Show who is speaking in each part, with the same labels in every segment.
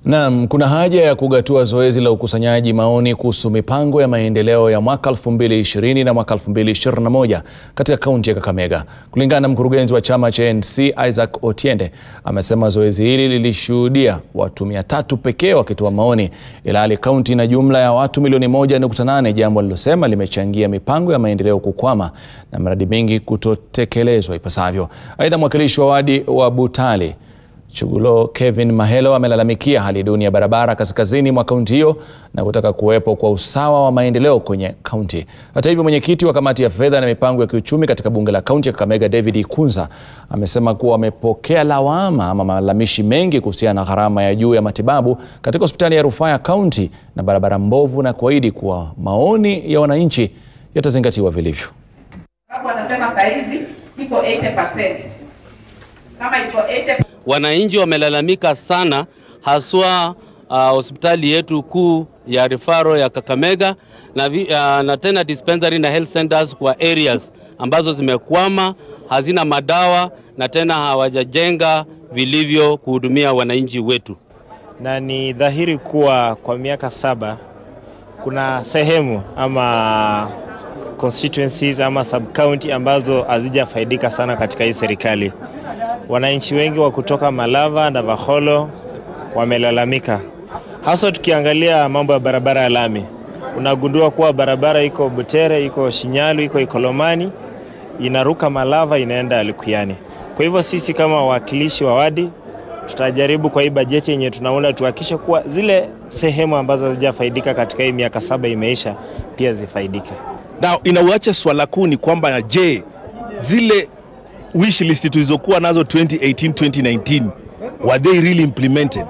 Speaker 1: Naam, kuna haja ya kugatua zoezi la ukusanyaji maoni kuhusu mipango ya maendeleo ya mwaka 2020 na mwaka 2021 katika kaunti ya Kakamega. Kulingana na mkurugenzi wa chama cha ANC Isaac Otiende, amesema zoezi hili lilishuhudia watu 300 pekee wakitoa maoni, ilhali kaunti ina jumla ya watu milioni 1.8, jambo alilosema limechangia mipango ya maendeleo kukwama na miradi mingi kutotekelezwa ipasavyo. Aidha, mwakilishi wa wadi wa Butali Chugulo Kevin Mahelo amelalamikia hali duni ya barabara kaskazini mwa kaunti hiyo na kutaka kuwepo kwa usawa wa maendeleo kwenye kaunti. Hata hivyo, mwenyekiti wa kamati ya fedha na mipango ya kiuchumi katika bunge la kaunti ya Kakamega David Ikunza amesema kuwa wamepokea lawama ama malalamishi mengi kuhusiana na gharama ya juu ya matibabu katika hospitali ya rufaa ya kaunti na barabara mbovu na kuahidi kuwa maoni ya wananchi yatazingatiwa vilivyo.
Speaker 2: Hapo wanasema saa hizi iko 80%. Kama iko 80
Speaker 3: Wananchi wamelalamika sana haswa uh, hospitali yetu kuu ya rifaro ya Kakamega na, vi, uh, na tena dispensary na health centers kwa areas ambazo zimekwama, hazina madawa na tena hawajajenga vilivyo kuhudumia wananchi wetu.
Speaker 4: na ni dhahiri kuwa kwa miaka saba kuna sehemu ama constituencies ama sub county ambazo hazijafaidika sana katika hii serikali. Wananchi wengi wa kutoka Malava na Vaholo wamelalamika, hasa tukiangalia mambo ya barabara ya lami. Unagundua kuwa barabara iko Butere, iko Shinyalu, iko Ikolomani, inaruka Malava, inaenda Likuyani. Kwa hivyo sisi kama wawakilishi wa wadi tutajaribu kwa hii bajeti yenye tunaunda tuhakikishe kuwa zile sehemu ambazo hazijafaidika katika hii miaka saba imeisha pia zifaidike.
Speaker 5: Na inauacha swala kuu ni kwamba je, zile wish list tulizokuwa nazo 2018 2019 were they really implemented?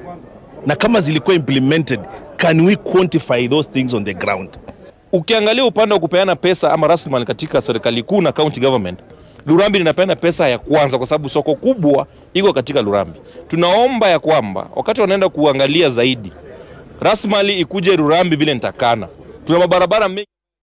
Speaker 5: Na kama zilikuwa implemented, can we quantify those things on the ground?
Speaker 6: Ukiangalia upande wa kupeana pesa ama rasilimali katika serikali kuu na county government, Lurambi linapeana pesa ya kwanza kwa sababu soko kubwa iko katika Lurambi. Tunaomba ya kwamba wakati wanaenda kuangalia zaidi rasilimali ikuje Lurambi vile nitakana. Tuna mabarabara mengi